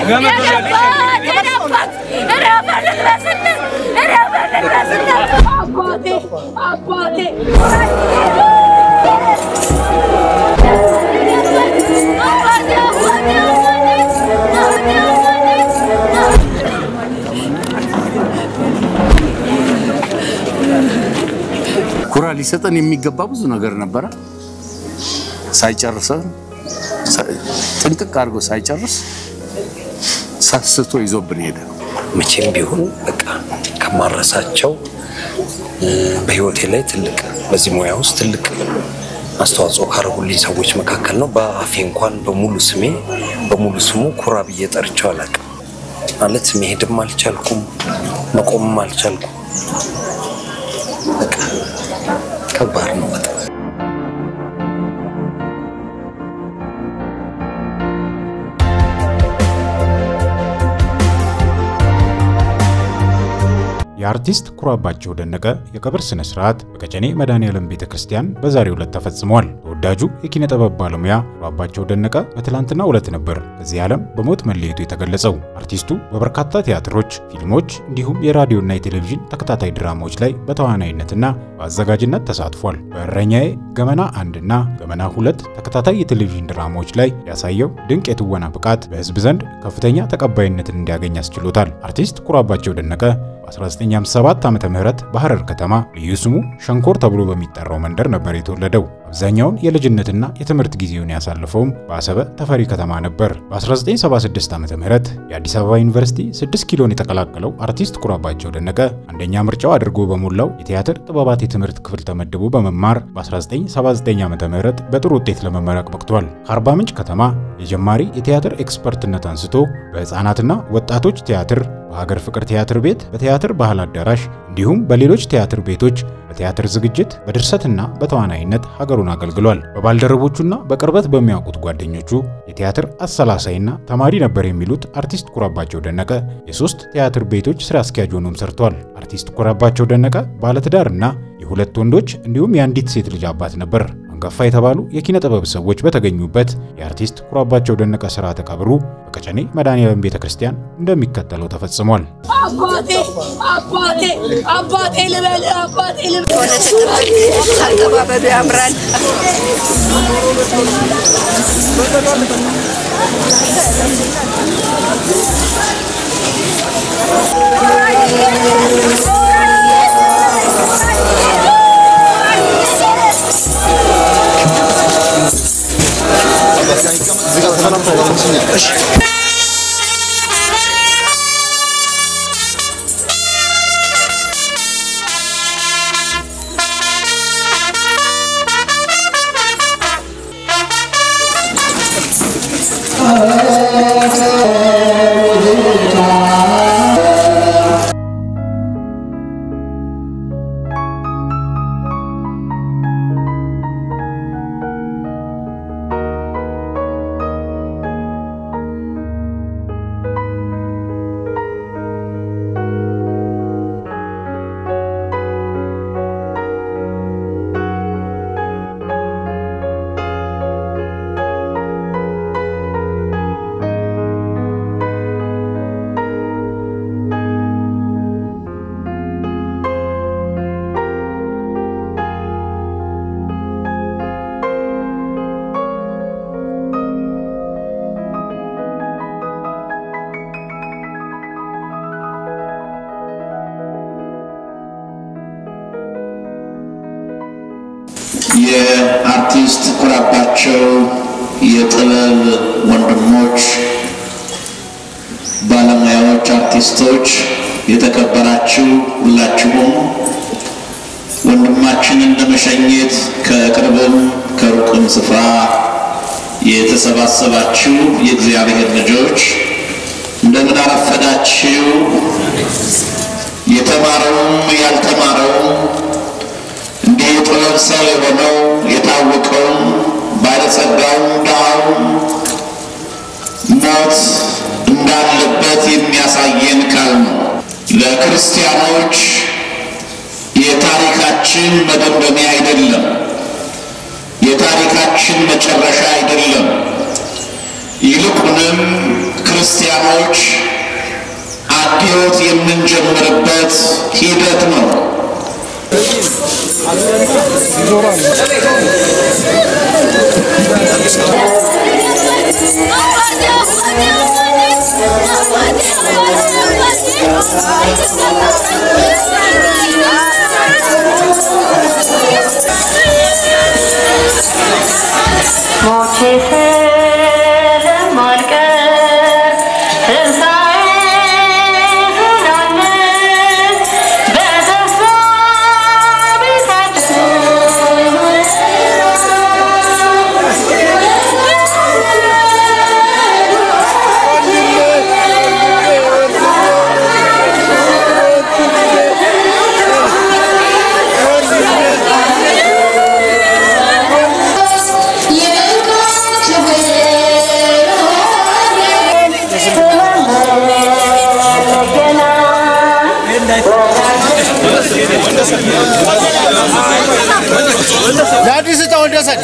ኩራ ሊሰጠን የሚገባ ብዙ ነገር ነበረ። ሳይጨርሰን ጥንቅቅ አድርጎ ሳይጨርስ ሰስቶ ይዞብን ሄደ። መቼም ቢሆን በቃ ከማረሳቸው በህይወቴ ላይ ትልቅ በዚህ ሙያ ውስጥ ትልቅ አስተዋጽኦ ካደረጉልኝ ሰዎች መካከል ነው። በአፌ እንኳን በሙሉ ስሜ በሙሉ ስሙ ኩራ ብዬ ጠርቼው አላውቅም። ማለት መሄድም አልቻልኩም፣ መቆምም አልቻልኩም። በቃ ከባድ ነው በጣም። የአርቲስት ኩራባቸው ደነቀ የቀብር ስነ ስርዓት በቀጨኔ መድኃኔዓለም ቤተ ክርስቲያን በዛሬው ዕለት ተፈጽሟል። ተወዳጁ የኪነ ጥበብ ባለሙያ ኩራባቸው ደነቀ በትላንትናው ዕለት ነበር ከዚህ ዓለም በሞት መለየቱ የተገለጸው። አርቲስቱ በበርካታ ቲያትሮች፣ ፊልሞች እንዲሁም የራዲዮና የቴሌቪዥን ተከታታይ ድራማዎች ላይ በተዋናይነትና በአዘጋጅነት ተሳትፏል። በእረኛዬ፣ ገመና አንድና ገመና ሁለት ተከታታይ የቴሌቪዥን ድራማዎች ላይ ያሳየው ድንቅ የትወና ብቃት በሕዝብ ዘንድ ከፍተኛ ተቀባይነትን እንዲያገኝ አስችሎታል። አርቲስት ኩራባቸው ደነቀ በ1957 ዓመተ ምህረት በሐረር ከተማ ልዩ ስሙ ሸንኮር ተብሎ በሚጠራው መንደር ነበር የተወለደው። አብዛኛውን የልጅነትና የትምህርት ጊዜውን ያሳለፈውም በአሰበ ተፈሪ ከተማ ነበር። በ1976 ዓመተ ምህረት የአዲስ አበባ ዩኒቨርሲቲ 6 ኪሎን የተቀላቀለው አርቲስት ኩራባቸው ደነቀ አንደኛ ምርጫው አድርጎ በሞላው የቲያትር ጥበባት የትምህርት ክፍል ተመድቦ በመማር በ1979 ዓመተ ምህረት በጥሩ ውጤት ለመመረቅ በቅቷል። ከአርባ ምንጭ ከተማ የጀማሪ የቲያትር ኤክስፐርትነት አንስቶ በሕፃናትና ወጣቶች ቲያትር በሀገር ፍቅር ቲያትር ቤት፣ በቲያትር ባህል አዳራሽ እንዲሁም በሌሎች ቲያትር ቤቶች በቲያትር ዝግጅት፣ በድርሰትና በተዋናይነት ሀገሩን አገልግሏል። በባልደረቦቹና በቅርበት በሚያውቁት ጓደኞቹ የቲያትር አሰላሳይና ተማሪ ነበር የሚሉት አርቲስት ኩራባቸው ደነቀ የሶስት ቲያትር ቤቶች ስራ አስኪያጅ ሆኖም ሰርቷል። አርቲስት ኩራባቸው ደነቀ ባለትዳርና የሁለት ወንዶች እንዲሁም የአንዲት ሴት ልጅ አባት ነበር። አንጋፋ የተባሉ የኪነ ጥበብ ሰዎች በተገኙበት የአርቲስት ኩራባቸው ደነቀ ስርዓተ ቀብሩ በቀጨኔ መድኃኔዓለም ቤተ ክርስቲያን እንደሚከተለው ተፈጽሟል። አባቴ አባቴ አባቴ ልበል አባቴ ልበል አቀባበሉ ያምራል። የአርቲስት ኩራባቸው የጥበብ ወንድሞች፣ ባለሙያዎች፣ አርቲስቶች፣ የተከበራችሁ ሁላችሁም ወንድማችንን ለመሸኘት ከቅርብም ከሩቅም ስፍራ የተሰባሰባችሁ የእግዚአብሔር ልጆች እንደምን አረፈዳችሁ። የተማረውም ያልተማረውም እንዲህ የጥበብ ሰው የሆነው የታወቀውም ባለጸጋውም ድሃውም ሞት እንዳለበት የሚያሳየን ቃል ነው። ለክርስቲያኖች የታሪካችን መደምደሚያ አይደለም፣ የታሪካችን መጨረሻ አይደለም። ይልቁንም ክርስቲያኖች አብዮት የምንጀምርበት ሂደት ነው። ሞቼ ስለማልቀር ትንሣኤ ስላለ በተስፋ ለአዲስ ዕጣ ወንደሰን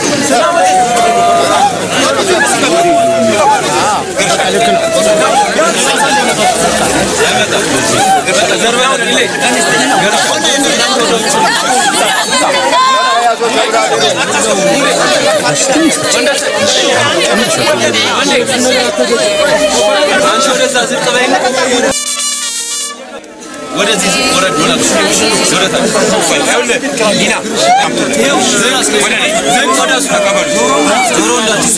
ወደዚህ ወረድ ወረድ ወረድ ይኸውልህ ዲና ይኸው ወደ እኔ ዝም ወደ እሱ ተቀበሉ ዞሮ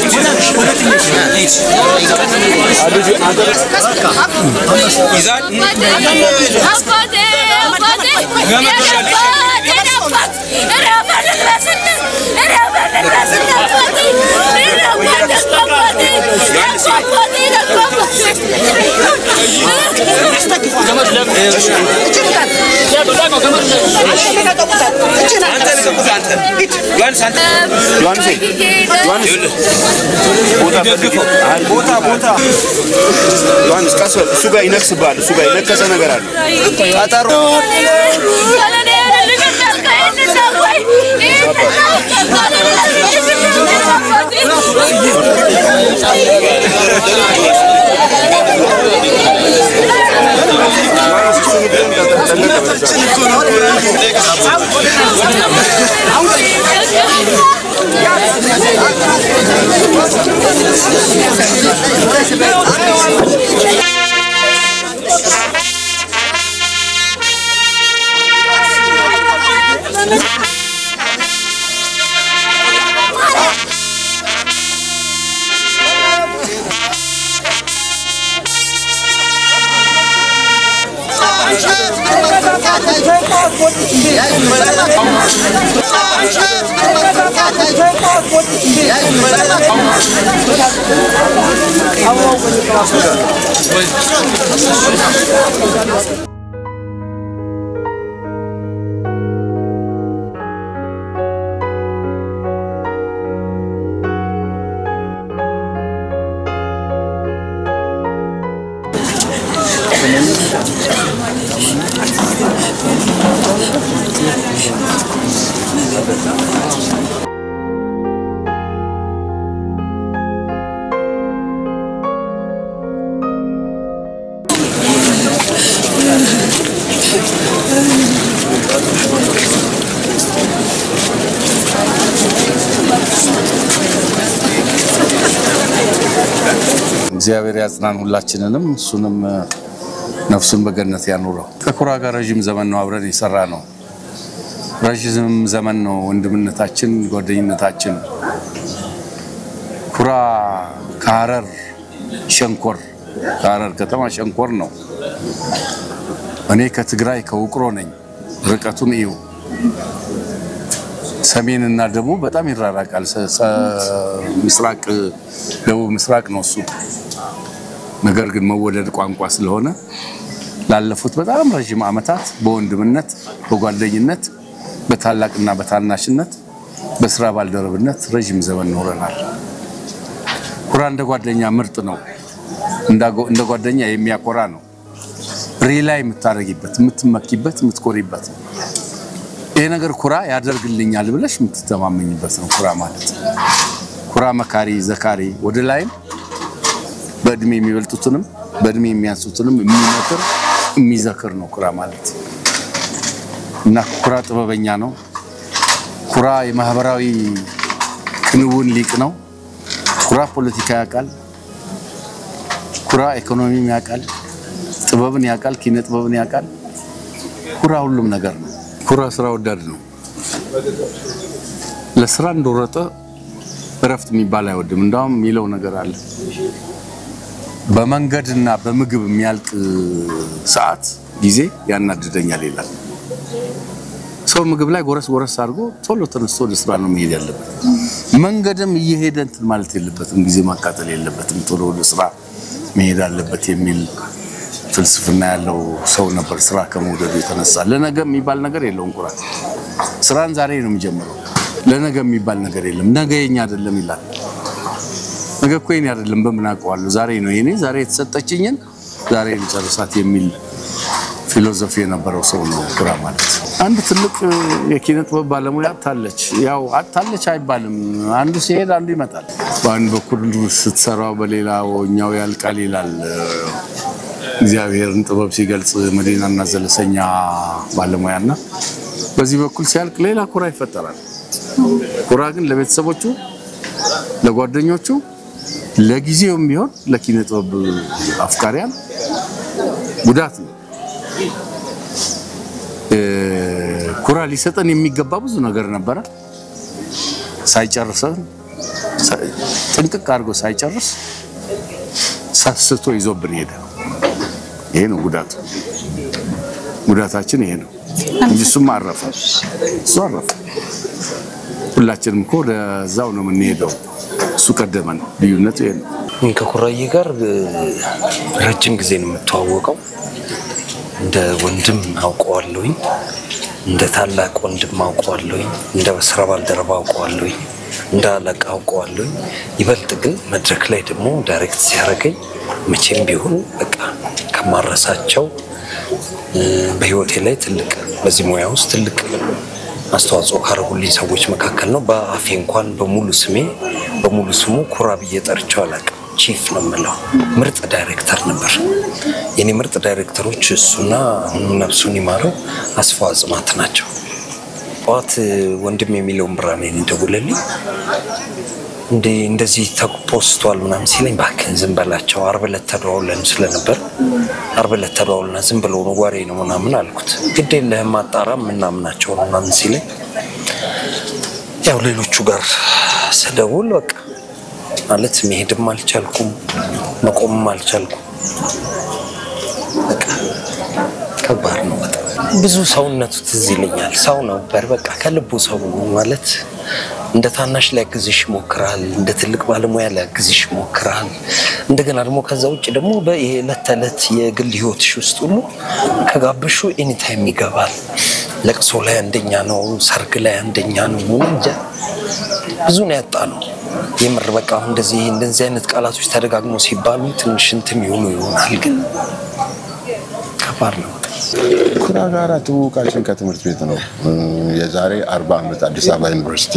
ይዛል አባቴ አባቴ የገባት የገባት ረፈን ድረስን ረፈን ድረስን አባቴ ረፈን አባቴ አባቴ አንተ ልቀቁት አንተ ሂድ ዮሐንስ አንተ ዮሐንስ ዮሐንስ ቦታ ፈልገው ቦታ ቦታ ዮሐንስ ቀስ በል እሱ ጋር ይነክስብሃል እሱ ጋር የነከሰ ነገር አለ ቀጠሮ እግዚአብሔር ያጽናን ሁላችንንም፣ እሱንም ነፍሱን በገነት ያኑረው። ከኩራ ጋር ረዥም ዘመን ነው አብረን የሰራ ነው። ረዥም ዘመን ነው ወንድምነታችን፣ ጓደኝነታችን። ኩራ ከሀረር ሸንኮር ከሀረር ከተማ ሸንኮር ነው። እኔ ከትግራይ ከውቅሮ ነኝ። ርቀቱን እዩ። ሰሜንና ደቡብ በጣም ይራራቃል። ሰ- ሰ- ምስራቅ ደቡብ ምስራቅ ነው እሱ። ነገር ግን መወደድ ቋንቋ ስለሆነ ላለፉት በጣም ረዥም ዓመታት በወንድምነት በጓደኝነት በታላቅና በታናሽነት በስራ ባልደረብነት ረዥም ዘመን ኖረናል። ኩራ እንደ ጓደኛ ምርጥ ነው። እንዳጎ- እንደ ጓደኛ የሚያኮራ ነው። ሪላይ የምታደርጊበት የምትመኪበት የምትኮሪበት ነው። ይሄ ነገር ኩራ ያደርግልኛል ብለሽ የምትተማመኝበት ነው። ኩራ ማለት ኩራ መካሪ ዘካሪ፣ ወደ ላይም በእድሜ የሚበልጡትንም በእድሜ የሚያንሱትንም የሚመክር የሚዘክር ነው ኩራ ማለት እና ኩራ ጥበበኛ ነው። ኩራ የማህበራዊ ክንውን ሊቅ ነው። ኩራ ፖለቲካ ያውቃል። ኩራ ኢኮኖሚም ያውቃል። ጥበብን ያውቃል። ኪነ ጥበብን ያውቃል። ኩራ ሁሉም ነገር ነው። ኩራ ስራ ወዳድ ነው። ለስራ እንደወረጠ እረፍት የሚባል አይወድም። እንዳውም የሚለው ነገር አለ። በመንገድና በምግብ የሚያልቅ ሰዓት ጊዜ ያናድደኛል ይላል። ሰው ምግብ ላይ ጎረስ ጎረስ አድርጎ ቶሎ ተነስቶ ወደ ስራ ነው መሄድ ያለበት። መንገድም እየሄደ እንትን ማለት የለበትም፣ ጊዜ ማቃጠል የለበትም፣ ቶሎ ወደ ስራ መሄድ አለበት የሚል ፍልስፍና ያለው ሰው ነበር። ስራ ከመውደዱ የተነሳ ለነገ የሚባል ነገር የለውም። ኩራ ስራን ዛሬ ነው የሚጀምረው። ለነገ የሚባል ነገር የለም። ነገ የኛ አይደለም ይላል። ነገ እኮ የኔ አይደለም በምን አውቀዋለሁ? ዛሬ ነው የኔ፣ ዛሬ የተሰጠችኝን ዛሬ ልጨርሳት የሚል ፊሎዞፊ የነበረው ሰው ነው ኩራ ማለት። አንድ ትልቅ የኪነ ጥበብ ባለሙያ አታለች። ያው አታለች አይባልም፣ አንዱ ሲሄድ አንዱ ይመጣል። በአንድ በኩል ስትሰራው በሌላኛው ያልቃል ይላል እግዚአብሔርን ጥበብ ሲገልጽ መዲናና ዘለሰኛ ባለሙያና በዚህ በኩል ሲያልቅ ሌላ ኩራ ይፈጠራል። ኩራ ግን ለቤተሰቦቹ፣ ለጓደኞቹ፣ ለጊዜውም ቢሆን ለኪነ ጥበብ አፍቃሪያን ጉዳት ነው። ኩራ ሊሰጠን የሚገባ ብዙ ነገር ነበረ። ሳይጨርሰን ጥንቅቅ አድርጎ ሳይጨርስ ሰስቶ ይዞብን ሄደ። ይሄ ነው ጉዳቱ። ጉዳታችን ይሄ ነው እንጂ እሱም አረፈ፣ እሱ አረፈ። ሁላችንም እኮ ወደዛው ነው የምንሄደው። እሱ ቀደመን። ልዩነቱ ይሄ ነው። ከኩራዬ ጋር ረጅም ጊዜ ነው የምተዋወቀው። እንደ ወንድም አውቀዋለሁኝ፣ እንደ ታላቅ ወንድም አውቀዋለሁኝ፣ እንደ ስራ ባልደረባ አውቀዋለሁኝ፣ እንደ አለቃ አውቀዋለሁኝ። ይበልጥ ግን መድረክ ላይ ደግሞ ዳይሬክት ሲያደርገኝ መቼም ቢሆን በቃ ከማረሳቸው በህይወቴ ላይ ትልቅ በዚህ ሙያ ውስጥ ትልቅ አስተዋጽኦ ካደረጉልኝ ሰዎች መካከል ነው። በአፌ እንኳን በሙሉ ስሜ በሙሉ ስሙ ኩራ ብዬ ጠርቼው አላውቅም። ቺፍ ነው የምለው። ምርጥ ዳይሬክተር ነበር። የኔ ምርጥ ዳይሬክተሮች እሱና አሁን ነፍሱን ይማረው አስፋው አጽማት ናቸው። ጠዋት ወንድም የሚለውን ብርሃኔን እንደውልልኝ እንደ እንደዚህ ተፖስቷል ምናምን ሲለኝ እባክህን ዝም በላቸው፣ አርብ ዕለት ተደዋውለን ስለነበር አርብ ዕለት ተደዋውልና ዝም ብለው ነው ወሬ ነው ምናምን አልኩት። ግድ የለህም አጣራ ምናምናቸው ነው ምናምን ሲለኝ ያው ሌሎቹ ጋር ስደውል በቃ ማለት መሄድም አልቻልኩም፣ መቆምም አልቻልኩም። በቃ ከባድ ነው በጣም ብዙ ሰውነቱ ትዝ ይለኛል። ሰው ነበር በቃ ከልቡ ሰው ማለት እንደ ታናሽ ሊያግዝሽ ይሞክራል፣ እንደ ትልቅ ባለሙያ ሊያግዝሽ ይሞክራል። እንደገና ደግሞ ከዛ ውጭ ደግሞ በየዕለት ተዕለት የግል ህይወትሽ ውስጥ ሁሉ ከጋበሹ ኤኒታይም ይገባል። ለቅሶ ላይ አንደኛ ነው፣ ሰርግ ላይ አንደኛ ነው። ምን እንጃ ብዙ ነው ያጣ ነው የምር በቃ አሁን እንደዚህ እንደዚህ አይነት ቃላቶች ተደጋግሞ ሲባሉ ትንሽ እንትን ይሆኑ ይሆናል፣ ግን ከባድ ነው። ኩራ ጋራ ትውውቃችን ከትምህርት ቤት ነው። የዛሬ አርባ ዓመት አዲስ አበባ ዩኒቨርሲቲ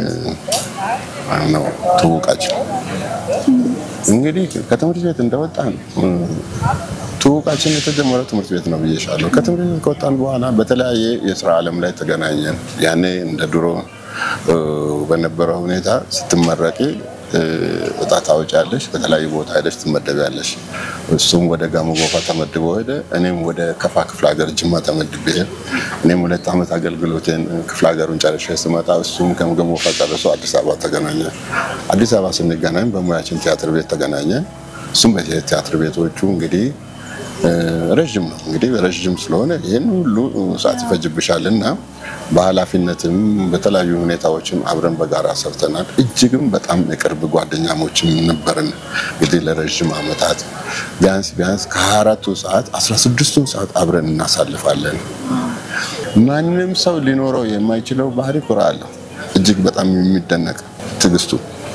ነው ትውውቃችን። እንግዲህ ከትምህርት ቤት እንደወጣ ነው ትውውቃችን የተጀመረው ትምህርት ቤት ነው ብዬሻለሁ። ከትምህርት ቤት ከወጣን በኋላ በተለያየ የስራ ዓለም ላይ ተገናኘን። ያኔ እንደ ድሮ በነበረው ሁኔታ ስትመረቂ እጣ ታወጫለሽ፣ በተለያዩ ቦታ ሄደሽ ትመደቢያለሽ። እሱም ወደ ጋሞ ጎፋ ተመድቦ ሄደ፣ እኔም ወደ ከፋ ክፍለ ሀገር ጅማ ተመድቤ እኔም ሁለት ዓመት አገልግሎቴን ክፍለ ሀገሩን ጨርሼ ስመጣ እሱም ከጋሞ ጎፋ ጨርሶ አዲስ አበባ ተገናኘ። አዲስ አበባ ስንገናኝ በሙያችን ቲያትር ቤት ተገናኘ። እሱም በቲያትር ቤቶቹ እንግዲህ ረዥም ነው እንግዲህ ረዥም ስለሆነ ይህን ሁሉ ሰዓት ይፈጅብሻል እና በኃላፊነትም በተለያዩ ሁኔታዎችም አብረን በጋራ ሰርተናል። እጅግም በጣም የቅርብ ጓደኛሞችም ነበርን። እንግዲህ ለረዥም ዓመታት ቢያንስ ቢያንስ ከአራቱ ሰዓት አስራ ስድስቱን ሰዓት አብረን እናሳልፋለን። ማንም ሰው ሊኖረው የማይችለው ባህሪ ኩራ አለው። እጅግ በጣም የሚደነቅ ትዕግስቱ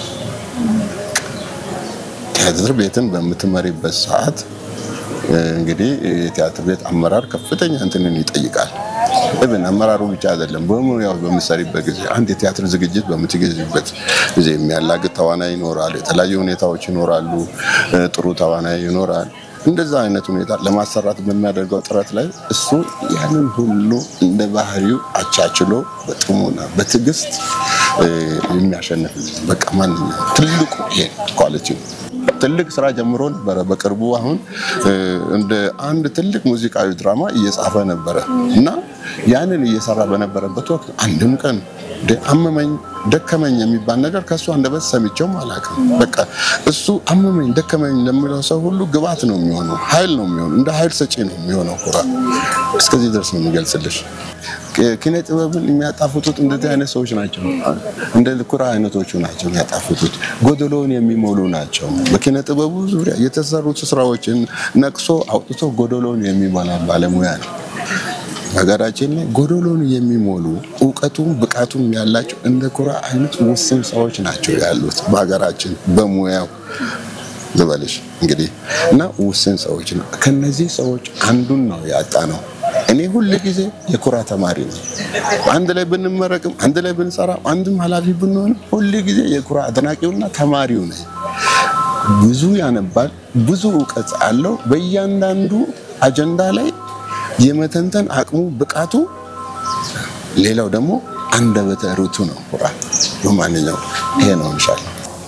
ቲያትር ቤትን በምትመሪበት ሰዓት እንግዲህ የቲያትር ቤት አመራር ከፍተኛ እንትንን ይጠይቃል። ኢቭን አመራሩ ብቻ አይደለም፣ በሙያው በምትሰሪበት ጊዜ አንድ የቲያትር ዝግጅት በምትገዥበት ጊዜ የሚያላግጥ ተዋናይ ይኖራል፣ የተለያዩ ሁኔታዎች ይኖራሉ፣ እ፣ ጥሩ ተዋናይ ይኖራል። እንደዛ አይነት ሁኔታ ለማሰራት በሚያደርገው ጥረት ላይ እሱ ያንን ሁሉ እንደ ባህሪው አቻችሎ በጥሞና በትዕግስት እ፣ የሚያሸንፍ በቃ ማንኛውም ትልቁ ይሄ ኳሊቲ ነው። ትልቅ ስራ ጀምሮ ነበረ። በቅርቡ አሁን እ፣ እንደ አንድ ትልቅ ሙዚቃዊ ድራማ እየጻፈ ነበረ እና ያንን እየሰራ በነበረበት ወቅት አንድም ቀን እንደ አመመኝ ደከመኝ የሚባል ነገር ከእሱ አንደበት ሰምቼውም አላውቅም። በቃ እሱ አመመኝ ደከመኝ ለሚለው ሰው ሁሉ ግብዓት ነው የሚሆነው፣ ኃይል ነው የሚሆነው፣ እንደ ኃይል ሰጪ ነው የሚሆነው። ኩራ እስከዚህ ድረስ ነው የሚገልጽልሽ። ኪነ ጥበብን የሚያጣፍጡት እንደዚህ አይነት ሰዎች ናቸው። እንደ ኩራ አይነቶቹ ናቸው የሚያጣፍጡት፣ ጎደሎውን የሚሞሉ ናቸው። በኪነ ጥበቡ ዙሪያ የተሰሩት ስራዎችን ነቅሶ አውጥቶ ጎደሎውን የሚሞላ ባለሙያ ነው። ሀገራችን ላይ ጎደሎን የሚሞሉ እውቀቱም ብቃቱም ያላቸው እንደ ኩራ አይነት ውስን ሰዎች ናቸው ያሉት በሀገራችን በሙያው ልበልሽ እንግዲህ እና ውስን ሰዎች ነው። ከነዚህ ሰዎች አንዱን ነው ያጣ ነው። እኔ ሁል ጊዜ የኩራ ተማሪ ነው። አንድ ላይ ብንመረቅም፣ አንድ ላይ ብንሰራ፣ አንድም ኃላፊ ብንሆንም ሁል ጊዜ የኩራ አድናቂውና ተማሪው ነኝ። ብዙ ያነባል፣ ብዙ እውቀት አለው። በእያንዳንዱ አጀንዳ ላይ የመተንተን አቅሙ ብቃቱ፣ ሌላው ደግሞ አንደበተ ርቱዕ ነው። ኩራ በማንኛው ይሄ ነው እንሻል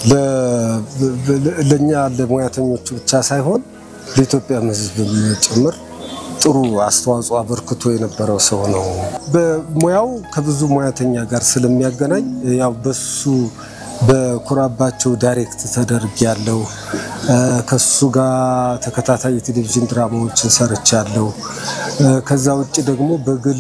ለእኛ ለሙያተኞቹ ብቻ ሳይሆን ለኢትዮጵያም ሕዝብ ጭምር ጥሩ አስተዋጽኦ አበርክቶ የነበረው ሰው ነው። በሙያው ከብዙ ሙያተኛ ጋር ስለሚያገናኝ ያው በሱ በኩራባቸው ዳይሬክት ተደርግ ያለው ከሱ ጋር ተከታታይ የቴሌቪዥን ድራማዎችን ሰርቻለሁ። ከዛ ውጭ ደግሞ በግል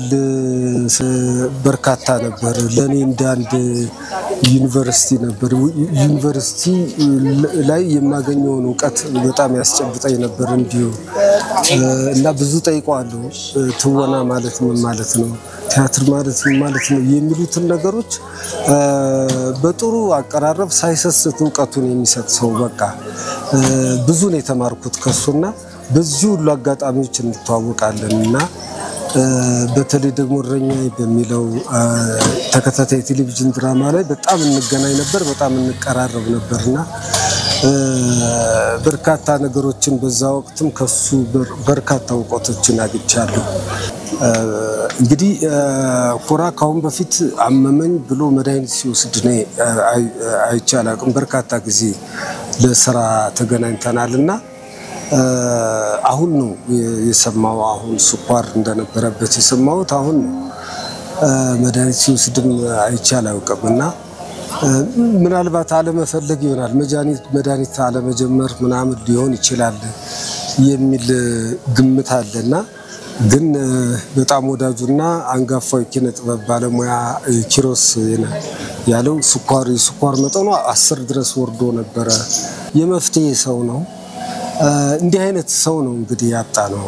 በርካታ ነበር። ለእኔ እንደ አንድ ዩኒቨርሲቲ ነበር። ዩኒቨርሲቲ ላይ የማገኘውን እውቀት በጣም ያስጨብጠኝ ነበር እንዲሁ እና ብዙ ጠይቀዋለሁ። ትወና ማለት ምን ማለት ነው? ቲያትር ማለት ምን ማለት ነው? የሚሉትን ነገሮች በጥሩ አቀራረብ ሳይሰስት እውቀቱን የሚሰጥ ሰው በቃ ብዙ ነው የተማርኩት ከሱና በዚህ ሁሉ አጋጣሚዎች እንተዋወቃለን እና በተለይ ደግሞ እረኛዬ በሚለው ተከታታይ ቴሌቪዥን ድራማ ላይ በጣም እንገናኝ ነበር፣ በጣም እንቀራረብ ነበር እና በርካታ ነገሮችን በዛ ወቅትም ከሱ በርካታ እውቀቶችን አግኝቻለሁ። እንግዲህ ኩራ ካሁን በፊት አመመኝ ብሎ መድኃኒት ሲወስድ እኔ አይቼ አላውቅም። በርካታ ጊዜ ለስራ ተገናኝተናል እና አሁን ነው የሰማው። አሁን ስኳር እንደነበረበት የሰማሁት አሁን ነው። መድኃኒት ሲወስድም አይቼ አላውቅም እና ምናልባት አለመፈለግ ይሆናል መድኃኒት አለመጀመር ምናምን ሊሆን ይችላል የሚል ግምት አለና ግን በጣም ወዳጁና አንጋፋው የኪነ ጥበብ ባለሙያ ኪሮስ ያለው ስኳር የስኳር መጠኑ አስር ድረስ ወርዶ ነበረ። የመፍትሄ ሰው ነው። እንዲህ አይነት ሰው ነው እንግዲህ ያጣ ነው።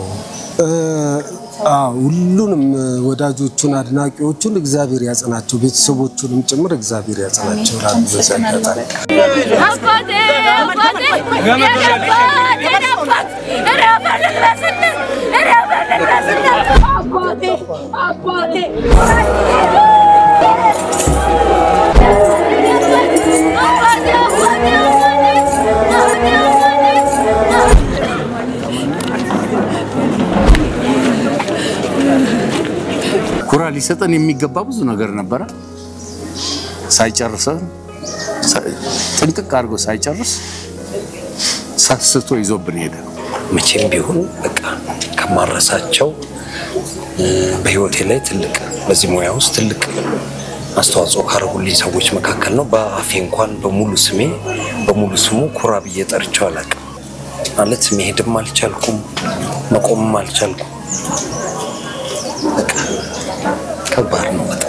ሁሉንም ወዳጆቹን አድናቂዎቹን እግዚአብሔር ያጽናቸው፣ ቤተሰቦቹንም ጭምር እግዚአብሔር ያጽናቸው። ላሉ በዚህ አጋጣሚ አባቴ አባቴ የገባት የገባት ረፈልለስልን ረፈልለስልን አባቴ አባቴ አባቴ አባቴ ኩራ ሊሰጠን የሚገባ ብዙ ነገር ነበረ። ሳይጨርሰን ጥንቅቅ አድርጎ ሳይጨርስ ሰስቶ ይዞብን ሄደ። መቼም ቢሆን በቃ ከማረሳቸው በህይወቴ ላይ ትልቅ በዚህ ሙያ ውስጥ ትልቅ አስተዋጽኦ ካደረጉልኝ ሰዎች መካከል ነው። በአፌ እንኳን በሙሉ ስሜ በሙሉ ስሙ ኩራ ብዬ ጠርቼው አላውቅም። ማለት መሄድም አልቻልኩም፣ መቆምም አልቻልኩም። በቃ ከባድ ነው በጣም